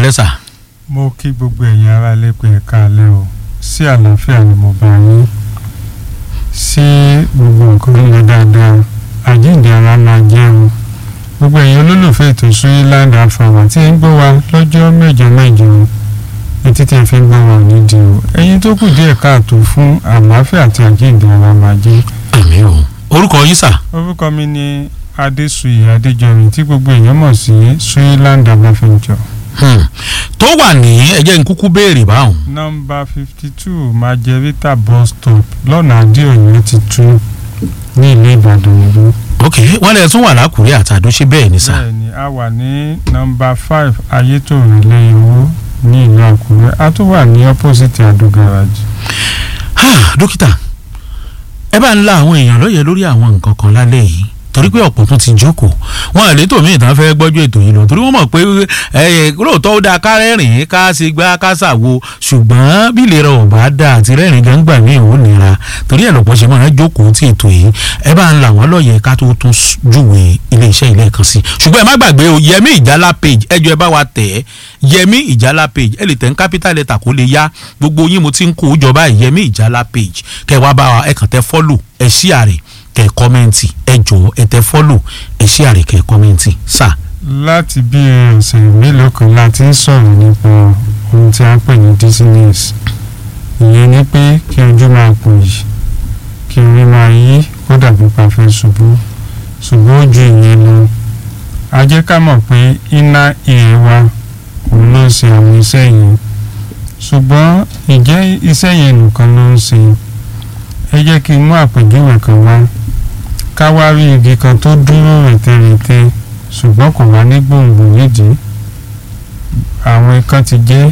alẹ́ sà. mo kí gbogbo ẹ̀yin ará ilé pé ẹ káalẹ́ o sí àlàáfíà ni mo bá yín sí gbogbo nǹkan ń lọ dáadáa àjíǹde ara máa jẹ́ o gbogbo ẹ̀yin olólùfẹ́ ètò Suryland Afàwà tí ń gbọ́ wa lọ́jọ́ mẹ́jọ mẹ́jọ etí tí ẹ fi ń gbọ́ wa nídìí o ẹ̀yin tó kù díẹ̀ káàtó fún àlàáfíà àti àjíǹde ara máa jẹ́. àmì o orúkọ yín sà. orúkọ mi ni Adésùyì Adéjọrin tí gbogbo èèyàn mọ̀ sí Suryland Afàfẹ́jọ Hmm. tó wà ní ẹjẹ́ nkúkú béèrè báwọn. nọ́mbà fifty two Margherita bus stop lọ́nà adéòyìn ti tú ní ìlú Ìbàdàn ìlú. ok wọ́n lè tún wà lákùrẹ́ àtàdó ṣe bẹ́ẹ̀ ni sà. bẹ́ẹ̀ni a wà ní nọ́mbà five ayétòrò lẹ́yìn owó ní ìlú Àkúrẹ́ a tún wà ní opposite Ado garage. Ah, dókítà ẹ bá ń la àwọn èèyàn lóye lórí àwọn nǹkan kan lálẹ́ yìí torí pé ọ̀pọ̀ tún ti jókòó wọn àlétò míì tán fẹ́ gbọ́jú ètò yìí lọ torí wọ́n mọ̀ pé ẹ lóòótọ́ ó dáa ká rẹ́rìn-ín ká ṣe gbá ká ṣàwo ṣùgbọ́n bí ìlera ọ̀bá dá àti rẹ́rìn gangba mi ò nira torí ẹ̀ lọ́pọ̀ ṣe máa jókòó tí ètò yìí ẹ bá ń la wọn lọ́yẹ̀ ká tó tún júwe ilé iṣẹ́ ilé kan sí ṣùgbọ́n ẹ má gbàgbé o Yẹmí Ìjálá page ẹjọ́ ẹ bá wa tẹ̀ ẹ́ Yẹmí Ìjálá page ẹ lè tẹ̀ ń capital letter kó lè yá gbogbo yín mo ti ń kó o jọ báyìí Yẹmí Ìjálá page kẹ wá bá wa ẹ kàn tẹ follow ẹ share rẹ̀ kẹ kọ́mẹ́ǹtì ẹ jọ̀ọ́ ẹ tẹ fọ́lò ẹ ṣí àrè kẹ kọ́mẹ́ǹtì sà. láti bí ọ̀sẹ̀ mélòó kan la ti ń sọ̀rọ̀ nípa ohun tí a ń pè ní dizziness ìyẹn ni pé kí ojú máa pò yìí kí orí máa yí kó dàbí pa fẹ́ ṣubú ṣùgbọ́n ó ju ìyẹn lọ a jẹ́ ká mọ̀ pé iná ìyẹn wa òun ló ń ṣe àwọn iṣẹ́ yẹn ṣùgbọ́n ìjẹ́ iṣẹ́ yẹn nìkan ló ń ṣe ẹ jẹ́ kí n mú àpèjúwe kan wá ká wá rí igi kan tó dúró rètérètè ṣùgbọ́n kò wá ní gbòǹgbò nídìí àwọn ikán ti jẹ́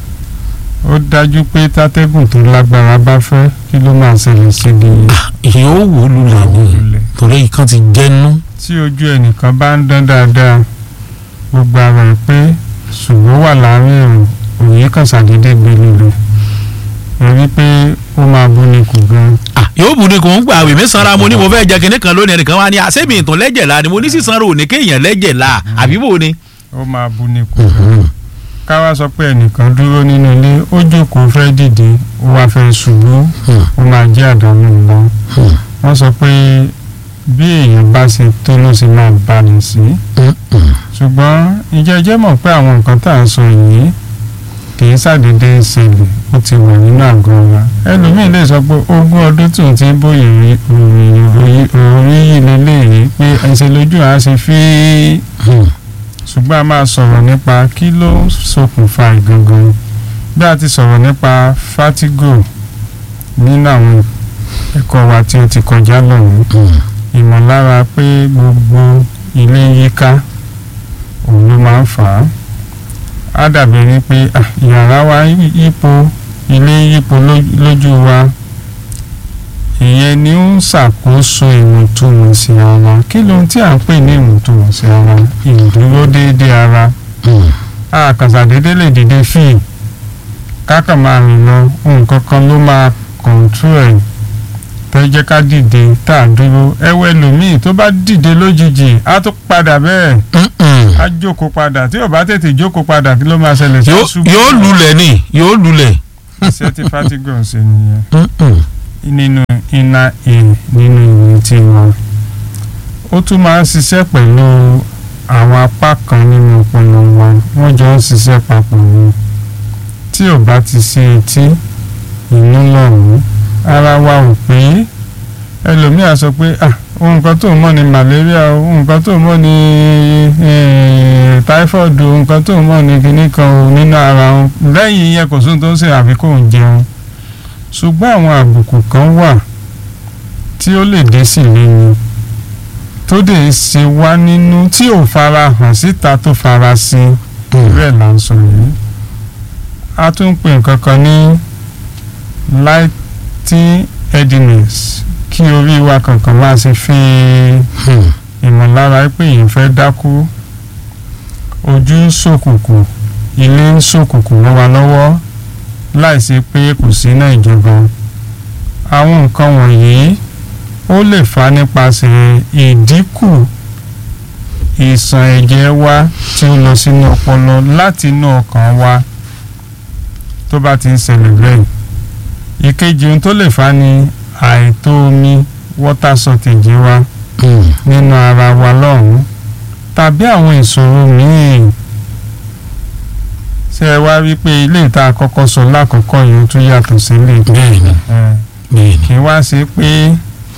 ó dájú pé tátẹ́gùn tó lágbára bá fẹ́ kí ló máa ṣẹlẹ̀ sí i yóò wò lulẹ̀ ní torí ìkan ti jẹ́nu. tí ojú ẹnìkan bá ń dán dáadáa gbogbo ara ẹ̀ pé ṣùgbọ́n wà láàrin ẹ̀rùn òye kan ṣàdédé gbé lulẹ̀ rí pé ó máa bú ni kù gan. yóò bù ní kò ń gbà àwẹ̀ mi sanra mo ní mo fẹ́ jẹ kinní kan lónìí ẹnìkan wá ní àṣẹ́mi ìtàn lẹ́jẹ̀ la ni mo ní sísanra òní kéèyàn lẹ́jẹ̀ la àbí bò ni. ó máa bú ni kù gan. ká wá sọ pé ẹnìkan dúró nínú ilé ó jókòó fẹ́ dìde ó wá fẹ́ ṣubú ó máa jẹ́ àdánù ńlá. wọ́n sọ pé bí èèyàn bá ṣe tó ló ṣe máa bá ní sí. ṣùgbọ́n ìjẹ́jẹ́ mọ̀ pé àwọn nǹkan tá à ń sọ yìí kì í ṣàdédé ṣẹlẹ̀ ó ti wà nínú àgọ́ wa ẹlòmíín lè sọ pé ogún ọdún tí òun ti ń bóyè òórí yìí lélẹ́yìí pé ẹsẹ̀ lójú àá ṣe fí ṣùgbọ́n a máa sọ̀rọ̀ nípa kí ló ṣokùnfà ìgangan bí a ti sọ̀rọ̀ nípa fatigo nínú àwọn ẹ̀kọ́ wa tí ó ti kọjá lọ́hùn ìmọ̀lára pé gbogbo ilé yíká òun ló máa ń fà á á dàbí ẹni pé yàrá wa yípo ilé yípo lójú wa ìyẹn ni ó ń ṣàkóso ìwọ̀ntúnwọ̀nsì ara kí lóhun tí à ń pè ní ìwọ̀ntúnwọ̀nsì ara ìdúró déédéé ara àkàṣàdédé lè dìde fíì kákan máa rìn lọ nǹkan kan ló máa kọ̀ǹtú ẹ̀ tẹ́ jẹ́ ká dìde tá a dúró ẹwẹ́ lòmíì tó bá dìde lójijì á tún padà bẹ́ẹ̀ á jókòó padà tí ò bá tètè jókòó padà kí ló máa ṣẹlẹ̀ sí ṣubú. yóò lulẹ̀ ni yóò lulẹ̀. iṣẹ́ tí fatigo ń ṣe nìyẹn nínú iná e nínú ìwé tí wọn. ó tún máa ń ṣiṣẹ́ pẹ̀lú àwọn apá kan nínú ọpọlọ wa wọ́n jọ ń ṣiṣẹ́ papọ̀ ni tí ò bá ti sí etí inú lọ́rùn ara wa ò pé ẹlòmíà sọ pé ah ohun kan tó ń mọ̀ ní malaria ohun kan tó ń mọ̀ ní typhoid ohun kan tó ń mọ̀ ní kinní kan o nínú ara wọn lẹ́yìn yẹn kò sóhun tó ń ṣe àfi kó ń jẹun ṣùgbọ́n àwọn àbùkù kan wà tí ó lè dé sí lẹ́yìn tó dé ṣe wá nínú tí ò fara hàn síta tó fara sí bẹ́ẹ̀ là ń sọ yìí a tún ń pè nǹkan kan ní lighting headiness kí orí wa kankan máa ṣe fi ìmọ̀lára pé èèyàn fẹ́ dákú ojú ń ṣòkùnkùn ilé ń ṣòkùnkùn mọ́ wa lọ́wọ́ láìsí pé kò sí náà ìjọba àwọn nǹkan wọ̀nyí ó lè fà nípasẹ̀ ìdínkù ìsàn ẹ̀jẹ̀ wa tí ó lọ sínú ọpọlọ láti inú ọkàn wa tó bá ti ń ṣẹlẹ̀ bẹ́ẹ̀ ìkejì ohun tó lè fà á ni àìtó omi water shortage wa nínú ara wa lọ́hùn-ún tàbí àwọn ìṣòro míì ṣé ẹ wá rí pé ilé ìta àkọ́kọ́ sọ lákọ̀ọ́kọ́ yìí ó tún yàtọ̀ sílé bẹ́ẹ̀ ni bẹ́ẹ̀ ni kì í wá sí pé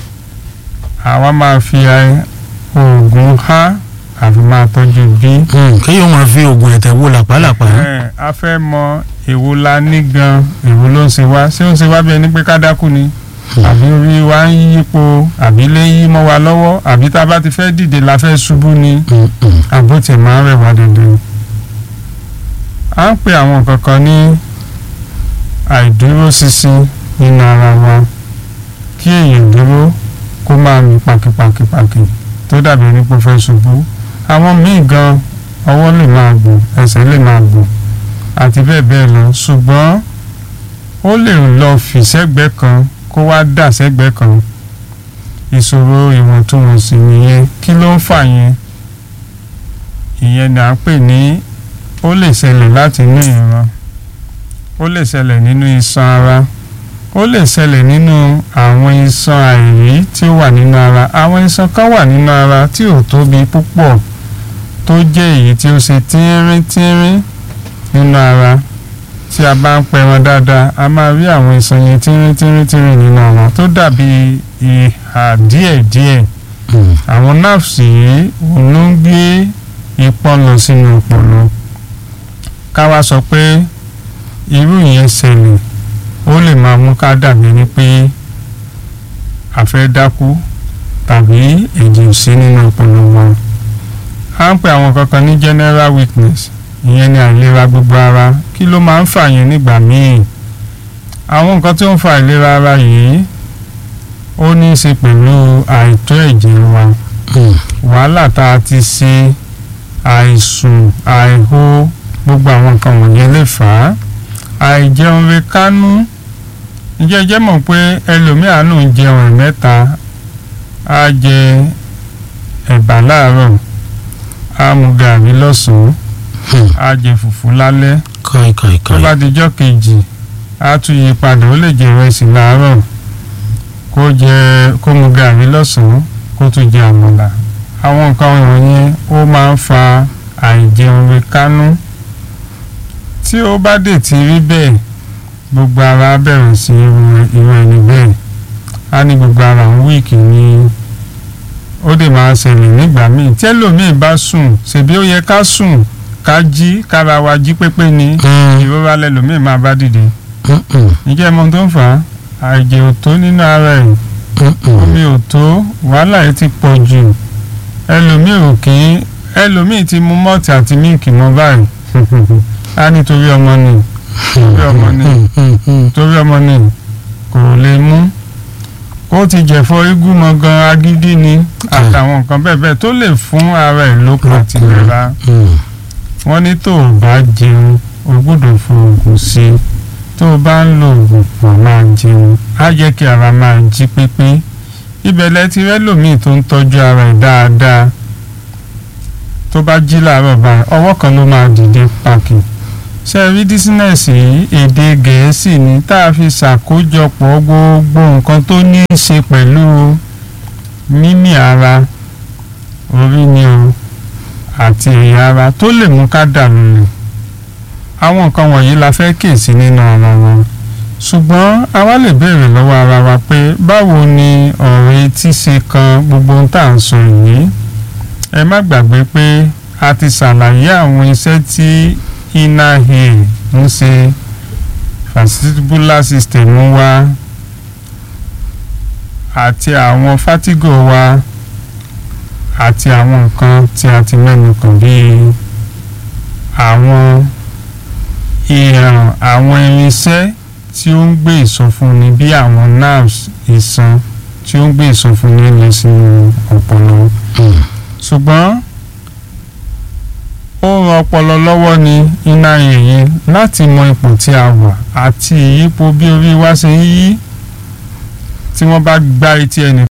àwa máa fi oògùn H àfi máa tọ́jú B. kéèyàn máa fi oògùn ẹ̀tẹ̀ wo làpálàpá. Ẹ, a fẹ́ mọ èwo la ní gan èwo ló ń ṣe wá ṣé ó ń ṣe wá bí ẹni pé ká dákú ni àbí orí wa ń yípo àbí lè yí mọ́ wa lọ́wọ́ àbí tá a bá ti fẹ́ dìde la fẹ́ ṣubú ni àbó tiẹ̀ máa ń rẹ̀ wá dandan. à ń pe àwọn kankan ní àìdúróṣinṣin nínú ara wa kí èèyàn dúró kó máa mì pàkìpàkìpàkì tó dàbí ẹni pé ó fẹ́ ṣubú àwọn míì gan ọwọ́ lè máa gbò ẹsẹ̀ lè máa gbò àti bẹ́ẹ̀ bẹ́ẹ̀ lọ ṣùgbọ́n ó lè lọ fì sẹ́gbẹ́ kan kó wá dà sẹ́gbẹ́ kan ìṣòro ìwọ̀ntúnwọ̀nsì nìyẹn kí ló ń fà yẹn ìyẹn ni à ń pè ní ó lè ṣẹlẹ̀ láti inú ìran ó lè ṣẹlẹ̀ nínú iṣan ara ó lè ṣẹlẹ̀ nínú àwọn iṣan àìrí tí ó wà nínú ara àwọn iṣan kan wà nínú ara tí ò tóbi púpọ̀ tó jẹ́ èyí tí ó ṣe tínrín tínrín nínú ara tí a bá ń pẹran dáadáa a máa rí àwọn iṣan yẹn tínrín tínrín tínrín nínú ara tó dàbí ìhà díẹ̀díẹ̀ àwọn nerves yìí òun ló ń gbé ìpọ́n lọ sínú ọpọlọ ká wá sọ pé irú ìyẹn ṣẹlẹ̀ ó lè máa mú ká dàbí ni pé a fẹ́ dákú tàbí ẹ̀jẹ̀ ò sí nínú ọpọlọ wa à ń pè àwọn kankan ní general weakness ìyẹn ni àìlera gbogbo ara kí ló máa ń fà yẹn nígbà míì àwọn nǹkan tí ó ń fa àìlera ara yìí ó ní í ṣe pẹ̀lú àìtó ẹ̀jẹ̀ wa wàhálà tá a ti ṣe àìsùn àìhó gbogbo àwọn nǹkan wọ̀nyẹn lè fà á àìjẹun rẹ kánú ǹjẹ́ jẹ́ mọ̀ pé ẹlòmíàánú jẹun ẹ̀mẹ́ta á jẹ ẹ̀bà láàárọ̀ á mu gàrí lọ́sàn-án á jẹ fùfú lálẹ́ káì káì tó káì bá dijọ́ kejì á tún yí padà ó lè jẹ ìrẹsì láàárọ̀ kó jẹ kó mu gàrí lọ́sàn-án kó tún jẹ àmàlà àwọn nǹkan wọ̀nyẹn ó máa ń fa àìjẹun rẹ kánú tí ó bá dé ti rí bẹ́ẹ̀ gbogbo ara á bẹ̀rẹ̀ sí í ru irú ẹni bẹ́ẹ̀ á ní gbogbo ara ń wíìkì ni ó dè máa ṣẹlẹ̀ nígbà míì tí ẹlòmíì bá sùn ṣèbí ó yẹ ká sùn ká jí kára wa jí pépé ni ìrora lẹlòmíì máa bá dìde ǹjẹ́ ẹ mọ ohun tó ń fà á àìjẹ ò tó nínú ara ẹ̀ omi ò tó wàhálà yìí ti pọ̀ jù ẹlòmíì ò kí ẹlòmíì ti mu mọ́ọ̀tì àti míìkì mọ́ báyìí á nítorí ọmọ ni torí ọmọ ni torí ọmọ ni kò lè mú kó ti jẹ̀fọ́ igún mọ́ gan agídí ni àtàwọn nǹkan bẹ́ẹ̀ bẹ́ẹ̀ tó lè fún ara ẹ̀ lókun àti ìlera wọ́n ní tó o bá jẹun o gbọ́dọ̀ fún oògùn sí i tó o bá ń lo oògùn wà máa jẹun á jẹ́ kí ara máa jí pépé ibẹ̀ lẹ ti rẹ́ lòmíì tó ń tọ́jú ara ẹ̀ dáadáa tó bá jí làárọ̀ báyìí ọwọ́ kan ló máa dìde pàkì ṣe rí dísínẹ́sì yìí èdè gẹ̀ẹ́sì ni tá a fi ṣàkójọpọ̀ gbogbo nǹkan tó ní í ṣe pẹ̀lú mímì ara orí ni o àti ẹ̀yà ara tó lè mú ká dànù lẹ̀ àwọn nǹkan wọ̀nyí la fẹ́ kíyèsí nínú ara wa ṣùgbọ́n a wá lè béèrè lọ́wọ́ ara wa pé báwo ni ọ̀rọ̀ etí ṣe kan gbogbo ohun tá à ń sọ yìí ẹ má gbàgbé pé a ti ṣàlàyé àwọn iṣẹ́ tí inner ear ń ṣe vestibular system wa àti àwọn fatigo wa àti àwọn nǹkan tí a ti mẹ́nu kàn bíi àwọn ìhàn àwọn irinṣẹ́ tí ó ń gbé ìsọfúnni bí àwọn nerves ìṣan tí ó ń gbé ìsọfúnni lọ sínú ọpọlọ ṣùgbọ́n ó ran ọpọlọ lọ́wọ́ ní iná yìnyín láti mọ ipò tí a wà àti ìyípo bí orí wa ṣe ń yí tí wọ́n bá gbá etí ẹnì